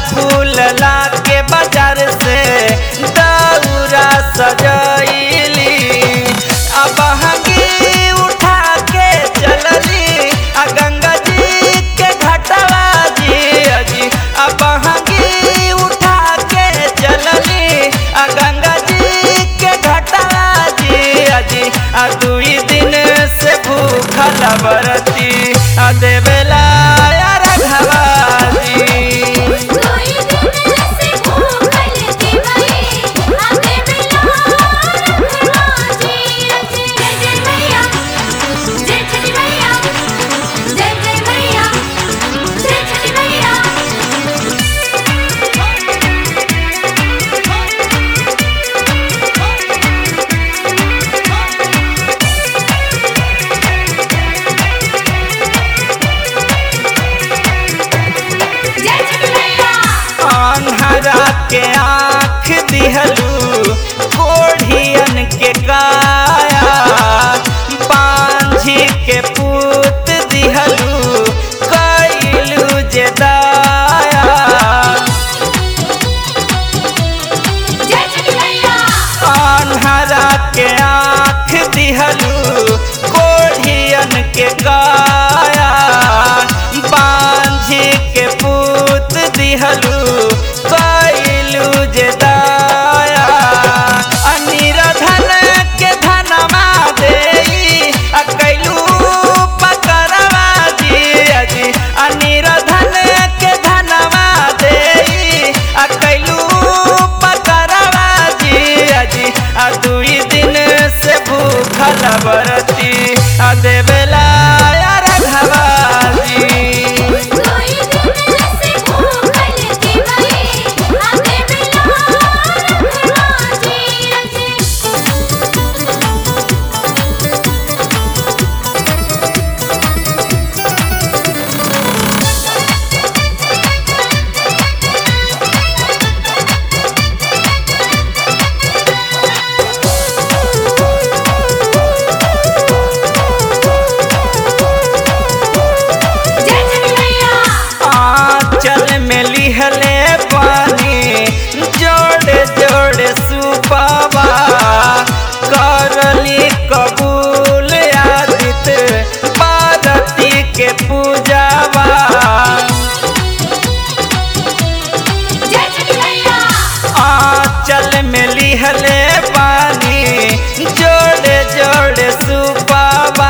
फूल ला के बाजार से दौरा सजैली अब हंगी उठा के चलली आ गंगा जी के घटवा जी अजी अब हंगी उठा के चलली आ गंगा जी के घटवा जी अजी आ दुई दिन से भूखल बरती आ देवेला यार घवाजी कोई दिन से भूखल दिवाई आते बिना रखना जी जय जय मैया जय छठी मैया जय जय मैया जय छठी मैया जय छठी मैया अन्हरा के आँख दिहलू कोढ़ियन के काया बांझी के पूत दिहलू कैलू जे दाया जय छठी मैया अन्हरा के आँख दिहलू कोढ़ियन के काया बांझी के पूत दिहलू कैलू जे दाया अनिरधन के धनमा देई आ कैलू पकड़वा जी अजी अनिरधन के धनमा देई आ कैलू पकड़वा जी अजी आ दुई दिन से भूखल बरती आ देवेला यार घवाजी कोई दिन से भूखल दिवाई आते बिना रखना जी जय छठी मैया आंचल में लिहले पानी जोड़े जोड़े सुपावा करली कबूल आदित पार्वती के पूजावा जय छठी मैया आंचल में लिहले पानी जोड़े जोड़े सुपावा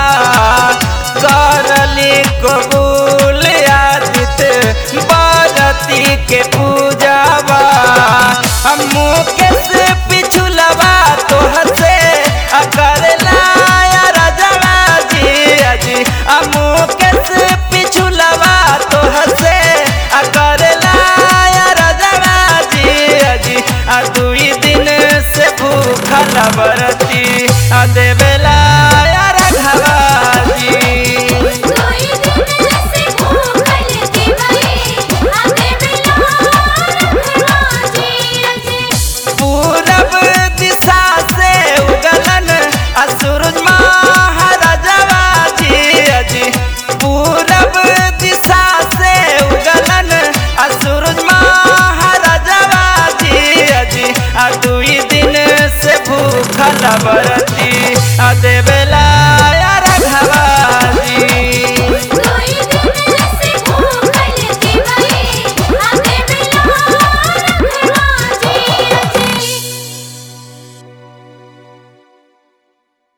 करली कबूल आदित पार्वती के पूजावा हम मुकेश पिछुलवा तोहर से करला राजवा जी अजी हम मुकेश पिछुलवा तोहर से करला राजवा जी अजी आ दुई दिन से भूखल बरती आ देवेला यार घवाजी कोई दिन से भूखल दिवाई आते बिना रखना जी पूरब दिशा से उगलन असुरज महाराजवा जी अजी पूरब दिशा से उगलन असुरज महाराजवा जी अजी आ दुई दिन से भूखल बरती आ देवे